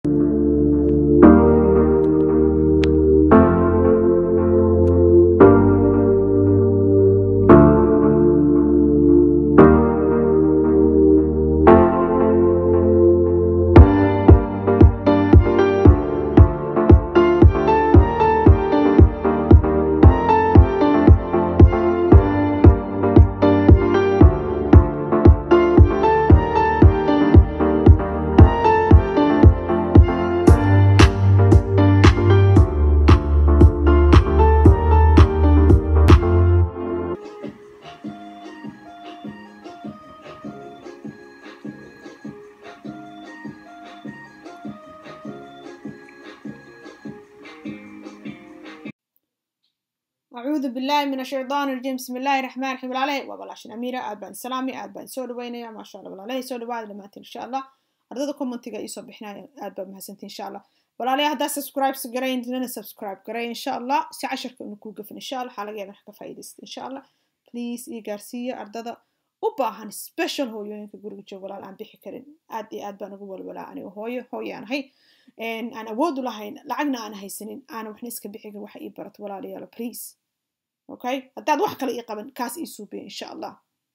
أعوذ بالله من الشيطان الرجيم بسم الله الرحمن الرحيم عليه وبلاشن أميرة aad baan salaami aad baan soo dhaweynaya maasha allah walaalahay soo dhawaada dhammaantiin insha allah ardada commentiga ii soo bixinaya aad baa mahadsantiin insha allah walaalahay haddaa subscribe garayn lana subscribe garay insha allah si casharka inu kuu gafin insha allah waxaa laga yaaba ka faa'iidaysta insha allah please ii gaarsiiya ardada u baahan special hooyooyinka guriga jooga walaal aan bixi karin aad iyo aad baan ugu walwalaa aniga hooyo hooyaan ahay aan awood u lahayn lacagna aan haysanin aana waxna iska bixin waxa ii barato walaalayaalo please okay haddaad wax kale ii qaban kaas ii suubiya insha allah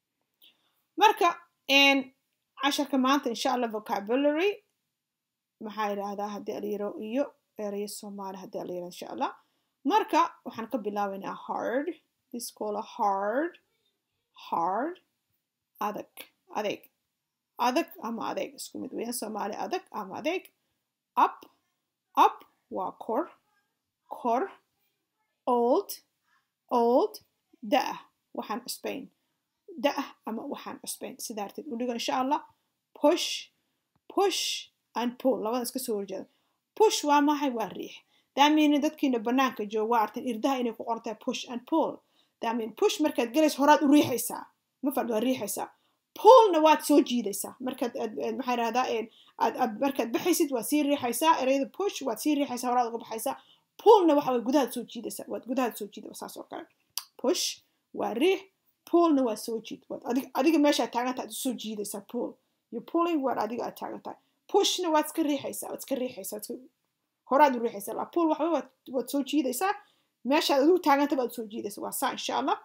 marka casharka maanta insha allah vocabulary maxaa yidhaahdaa haddii alyaro iyo erayo soomaali haddii alyaro insha allah marka waxaan ka bilaabaynaa hard this call a hard hard adag adeeg adag ama adeeg isku mid weeyaan soomaali adag ama adeeg up up waa kor kor old old da-ah waxaan cusbayn da-ah ama waxaan cusbayn sidaa arteed u dhigo insha allah push push and pull labada iska soo horjeeda push waa maxay waa riix daamiina dadkiina banaanka jooga waa arteen irdaha inay ku qoran tahay push and pull daamiin push markaad galayso horaad u riixaysaa ma fadh waa riixaysaa pullna waad soo jiidaysaa markaad maxaa yidhahdaa aad aad markaad baxaysid waad sii riixaysaa ereyada push waad sii riixaysaa horaad uga baxaysaa pullna waxa way gudahaad soo jiidaysaa waad gudahaad soo jiida saas oo kale push waa riix pullna waa soo jiid waad adig adiga meeshaad taagan tahay soo jiidaysaa pull you pulling waar adiga aad taagan tahay pushna waad iska riixaysaa waad iska riixaysaa horaad u riixaysaa la pull waxba waad waad soo jiidaysaa meeshaad adigu taaganta baad soo jiidaysaa waa saa insha allah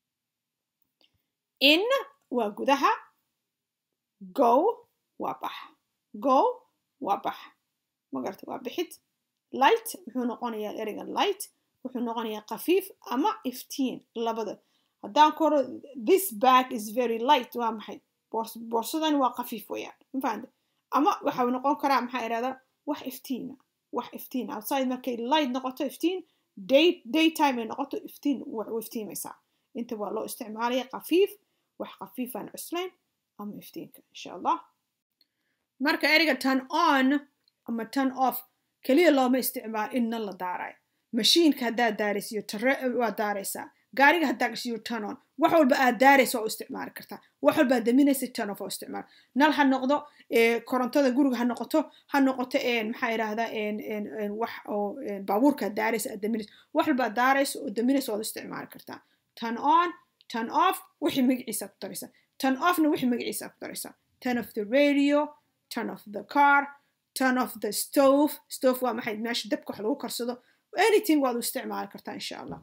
in waa gudaha go waa bax go waa bax magarta waa bixid light muxuu noqonayaa ereyga light wuxuu noqonayaa khafiif ama iftiin labada haddaan koro this bag is very light waa maxay boorsadan waa khafiif weeyaan mafahanta ama waxa noqon karaa maxaa irahdaa wax iftiina wax iftiin outside markay light noqoto iftiin day daytime ay noqoto iftiin u iftiimaysaa inta waa loo isticmaalaya khafiif wax khafiifaan cuslayn ama iftiinka insha allah marka ereyga turn on ama turn off keliya looma isticmaalo inna la daarayo mashiinka haddaad daaraysiyo tare waa daaraysaa gaariga haddaa gashiyo turn on wax walba aad daaraysa waa u isticmaali kartaa wax walba aad daminaysa turn off waa u isticmaal nal ha noqdo korontada guriga ha noqoto ha noqoto maxaa idhaahdaa wax oo baabuurka aad daaraysa aad daminaysa wax walba aad daaraysa oo daminaysa waad u isticmaali kartaa turn on turn off wixii magaciisa ku daraysa turn offna wixii magaciisa ku daraysa turn off the radio turn off the car turn off the stove stove waa maxay meesha dabka wax lagu karsado anything waad u isticmaali kartaa insha allah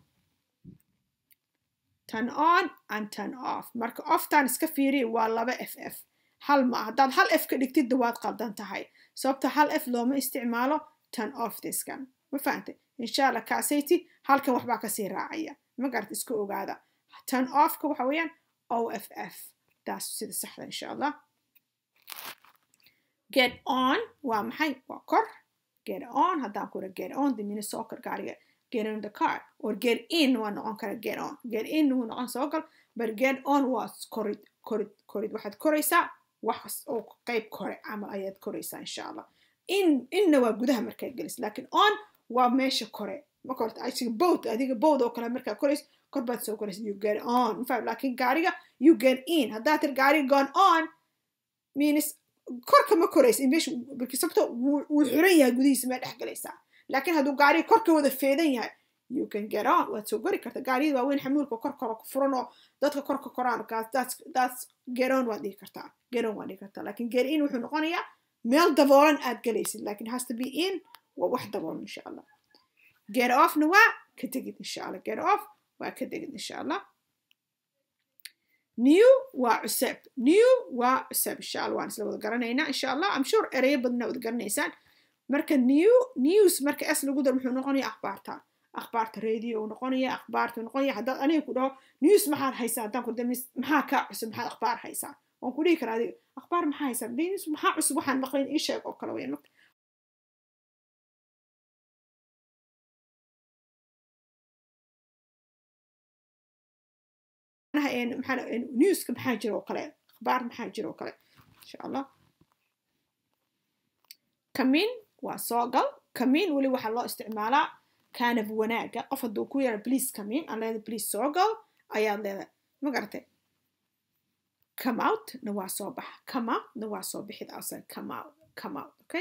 turn on and turn off marka oftaan iska fiiriya waa laba f f hal ma haddaad hal f ka dhigtidda waad qaldan tahay sababta hal f looma isticmaalo turn off diskan ma fahantay insha allah kaasayti halkan waxbaa kasii raacaya ma garata iska ogaada turn offka waxa weeyaan o f f taas sida saxda insha allah get on waa maxay waa kor get on haddaan kura get on dimina soo kor gaariga get in the car or get in waa noqon kara get on get in wuu noqon soo gal but get on waa korid korid korid waxaad koraysaa wax oo qayb kore camal ayaad koraysaa insha allah in inna waa gudaha markaad gelis laakiin on waa meesha kore ma korta asiga boat adiga boat oo kale markaad korayso kor baad soo koraysa you get on mafaham laakiin gaariga you get in haddaad tir gaariga gone on means korka ma koraysa meesha sababto wuu xiran yahay gudihiisa mee dhex galaysaa laakiin hadduu gaariga korka wada feedan yahay you can get on waad soo gori karta gaariyada waaweyn xamuulka kor koro ku furan oo dadka korka koraan that's that's get on waad dhihi kartaa get on waad dhihi kartaa laakiin get in wuxuu noqonayaa meel daboolan aad galaysid lakin has to be in waa wax daboolan insha allah get offna waa ka tegid insha allah get off waa ka tegid insha allah new waa cuseb new waa cuseb insha allah waan isla wada garanaynaa insha allah am sure ereyo badana wada garanaysaan marka new news marka s lagu dar muxuu noqonaya akhbaarta akhbaarta radio uu noqonaya akhbaarta noqonaya haddaad aniga ku dhaho news maxaad haysaa haddaan ku dhaho maxaa kaa cusub maxaad akhbaar haysaa waan ku dhihi karaa adiga akhbaar maxaa haysaa news maxaa cusub waxaan maqlayn ii sheeg oo kale weyn newska maxaa jira oo kale akhbaar maxaa jira oo kale insha allah kamin waa soo gal kamin weli waxaa loo isticmaalaa kaanab wanaaga qof hadduu ku yara please kamin aan leedahay please soo gal ayaad leedahay ma garatay come out na waa soo baxa come out na waa soo bixid outside come out come out okay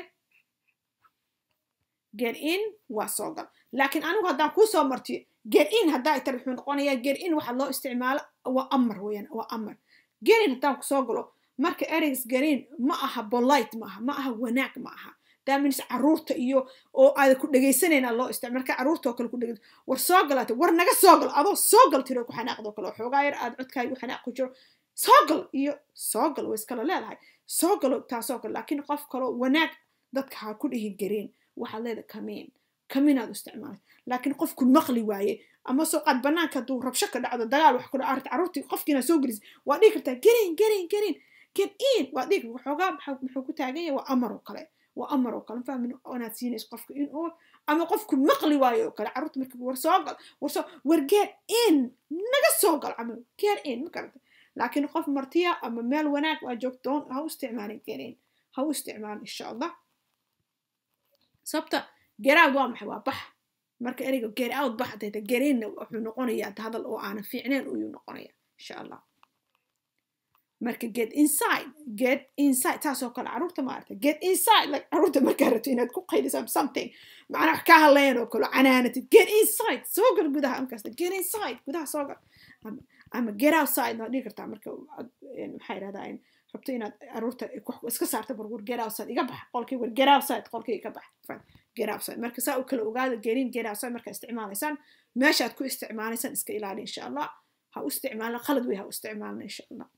get in waa soo gal laakiin anigu haddaan kuu soo martiyo get in haddaa tar wuxuu noqonayaa get in waxaa loo isticmaala waa amar weeyaan waa amar get in haddaan kusoo galo marka ereygas garin ma aha bolite ma aha ma aha wanaag ma aha daamins caruurta iyo oo aada ku dhegaysanayna loo isticmaal marka caruurta oo kale ku dhegaysa war soo galaate war naga soo gal adoo soo gal tiro ku xanaaqdo kale xoogaa yar aad codkaaga u xanaaq ku jiro soo gal iyo soo gal way iskala leedahay soo galo taasoo kale laakiin qof kaloo wanaag dadka ha ku dhihi garin waxaad leedahay kamiin kaminaad u isticmaalay laakiin qofku maqli waaye ama soo qaad banaanka hadduu rabsho ka dhacdo dagaal wax ku dhaca caruurtii qofkiina soo gelis waa dhihi kartaa gerin gerin gerin get in waa dhihi waxoogaa muxuu ku taagan yahay waa amar oo kale waa amar oo kale fahmin inaad siinayso qofka in uu ama qofku maqli waayo oo kale carruurta marka war soo gal war soo war get in naga soo gal camal get in ma garata laakiin qof martiya ama meel wanaag waa joogtoon ha u isticmaalin get in ha u isticmaalin insha allah sababta get out waa maxay waa bax marka ereyga get out bax dayta get inna wuxuu noqonayaa hadal oo aanan fiicneen ayuu noqonaya insha allah marka get inside get inside taasoo kale caruurta maarata get inside like caruurta markaa rabto inaad ku qayliso something macnaa wax ka hadlayan oo kale canaanatid get inside soo gal gudaha markaasta get inside gudaha soo gal ama get outside waad dhihi kartaa marka maxaa yidhahdaa rabto inaad caruurta iska saarta barwar get outside iga bax qolkii war get outside qolkii iga bax get outside marka saa u kala ogaada gerin get outside markaa isticmaalaysaan meeshaad ku isticmaalaysaan iska ilaali insha allah ha u isticmaalna qalad wey ha u isticmaalna insha allah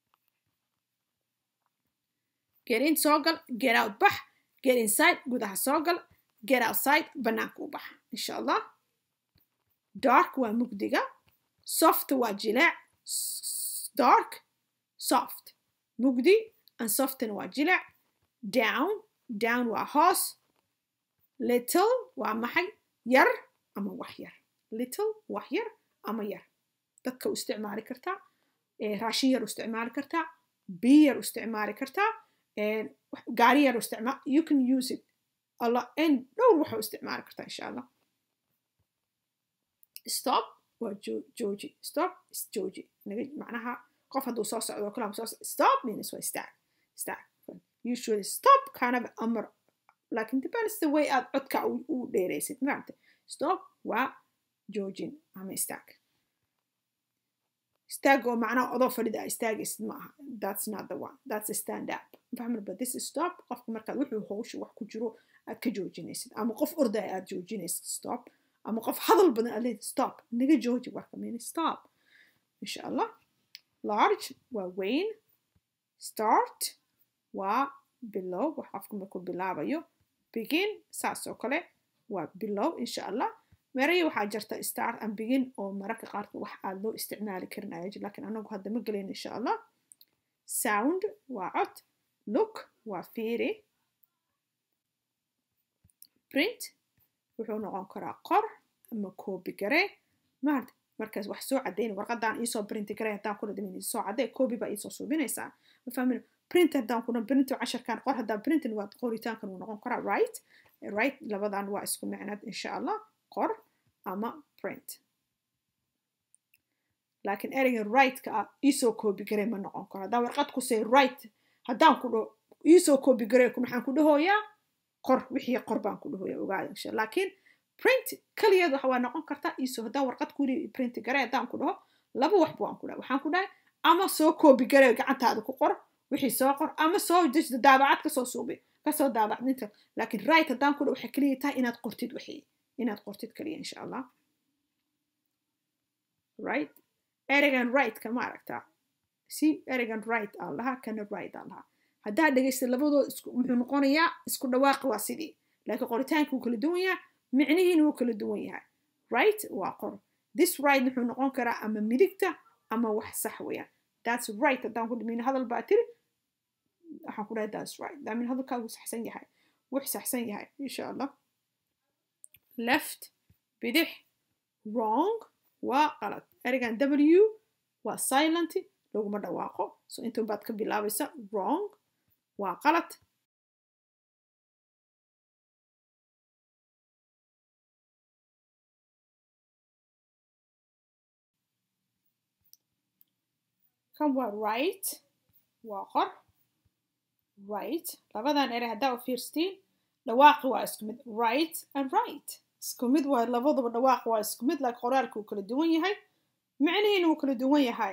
get in soo gal get out bax get inside gudaha soo gal get outside banaanka u bax insha allah dark waa mugdiga soft waa jileec dark soft mugdi and soften waa jileec down down waa hoos little waa maxay yar ama wax yar little wax yar ama yar dadka u isticmaali kartaa raashin yar u isticmaali kartaa biyo yar u isticmaali kartaa gaari yar u isticmaal you can use it allah in dhowr waxa u isticmaali kartaa insha allah stop waa jooji stop is jooji macnaha qof hadduu soo socdo oo kale soo stop means waa istaag istaag usually stop kind of amar laakin depends the way aad codka u dheeraysid maaragtay stop waa joojin ama istaag istaag oo macnaha odoo fadhida istaagaysid ma aha that's not the one that's a stand up fahmir but this is stop qofka markaad wuxuu howsha wax ku jiro aad ka joojinaysid ama qof ordaya aad joojinaysid stop ama qof hadal badan aad leedahay stop naga jooji warka mean stop insha allah large waa weyn start waa bilow wax qofka markuu bilaabayo begin saas oo kale waa bilow insha allah meerayo waxaa jirta start and begin oo mararka qaarka wax aad loo isticmaali karin ayaa jir laakiin anagu hadda ma gelayn insha allah sound waa cod look waa fiiri print wuxuu noqon karaa qor ama copy garee maarta markaas wax soo caddayn warqadaan iisoo printi garee haddaan kuna dhimin iisoo caddee copy baa iisoo suubinaysaa ma fahmin print haddaan kuna print casharkan qor haddaan printin waa qoritaankan wuu noqon karaa right right labadan waa isku micnaad insha allah qor ama print laakiin ereyga right-ka ah iisoo copy garee ma noqon karo haddaan warqad ku say right haddaan ku dhaho iisoo copy garee maxaan ku dhahoyaa qor wixii qor baan ku dhahoyaa ogaada insha laakiin print kaligeed waxa waa noqon kartaa iisoo haddaan warqad ku yidhi print garee haddaan ku dhaho laba waxba waan ku dhahay waxaan ku dhahay ama soo copy garee gacantaada ku qor wixii soo qor ama soo dejda daabacad kasoo suubi kasoo daabacdinta laakiin right haddaan ku dha waxay keliya tahay inaad qortid wixii inaad qortid keliya insha allah right ereygan right-ka ma aragtaa si ereygan right aan lahaa kana right aan lahaa haddaad dhegaysta labadoo isku muxuu noqonayaa isku dhawaaqi waa sidii laakiin qoritaanka wuu kala duwan yahay micnihiina wuu kala duwan yahay right waa qor this right wuxuu noqon karaa ama midigta ama wax sax weeyaan that's right haddaan ku dhimin hadal baa tiri waxaan ku dhahay that's right daamin hadalkaagu saxsan yahay wux saxsan yahay insha allah left bidix wrong waa qalad ereygan w waa silent laguma dhawaaqo so intan baad ka bilaabaysa wrong waa qalad kan waa right waa qor right labadan erey haddaa u fiirstiin dhawaaqi waa isku mid right and right isku mid waa labaduba dhawaaqi waa isku mid laakiin qoraalka wuu kala duwan yahay micnihiina wuu kala duwan yahay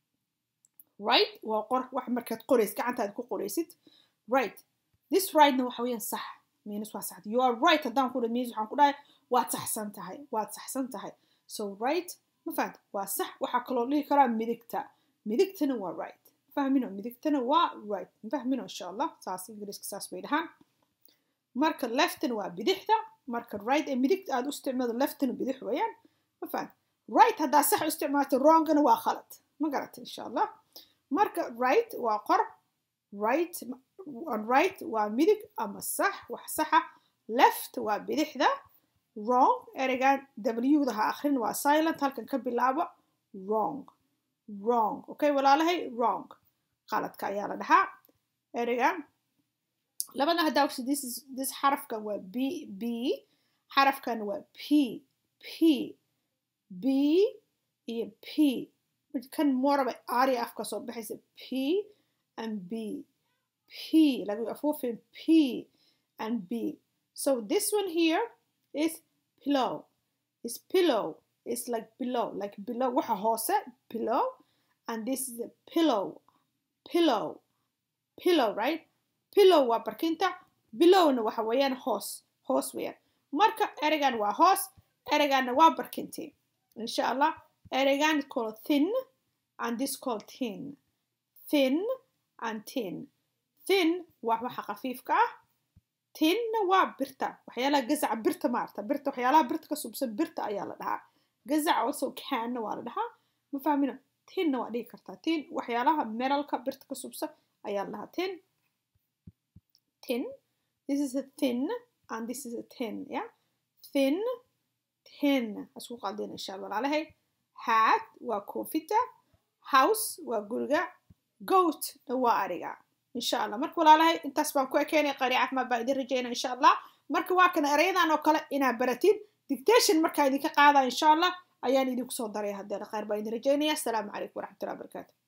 right waa qor wax markaad qorays gacantaada ku qoraysid right this rightna waxa weeyaan sax means waa sax you are right haddaan ku dhahay means waxaan ku dhahay waad saxsan tahay waad saxsan tahay so right ma fahanta waa sax waxaa kaloo dhihi karaa midigta midigtana waa right fahmino midigtana waa right fahmino insha allah saas ingiriiska saas bay dhahaan marka leftna waa bidixda marka right ee midigta aad u isticmaado leftna bidix weeyaan ma fahan right haddaa sax u isticmaalto wrongana waa khalad ma garata insha allah marka right waa qor right right waa midig ama sax wax saxa left waa bidixda wrong ereygan w-da ha akrin waa silent halkan ka bilaabo wrong wrong okay walaalahay wrong qaladka ayaa la dhahaa ereygan labada haddaa ogsi this is this xarafkan waa b b xarafkan waa p p b iyo p kan moraba ari afka soo baxaysa p and b p laga afuufin p and b so this one here is pillow is pillow is like below like below waxa hoose pillow and this is a pillow pillow pillow right pillow waa barkinta bilowna waxa weeyaan hoos hoos weeyaan marka ereygan waa hoos ereyganna waa barkintii insha allah ereygan is called thin and this called thin thin and tin thin waa waxa khafiifka ah tinna waa birta waxyaalaha gazaca birta maarta birta waxyaalaha birta ka subsan birta ayaa la dhahaa gazac also canna waa la dhahaa ma fahmino tinna waa dhihi kartaa tin waxyaalaha meralka birta ka subsan ayaa la dhahaa tin tin this is a thin and this is a tin yeah thin tin asku qaldin insha allah walaalahay hat waa koofita house waa guriga goat na waa ariga insha allah marka walaalahay intaas baan ku ekeenay qari caafimaad baan idin rajayna insha allah marka waa kana erayadan oo kale inaad baratid dictation markaa idinka qaada insha allah ayaan idinku soo daray haddee khayr baan idin rajaynaya asalaamu calaykum waraxmatullahi wabarakaatu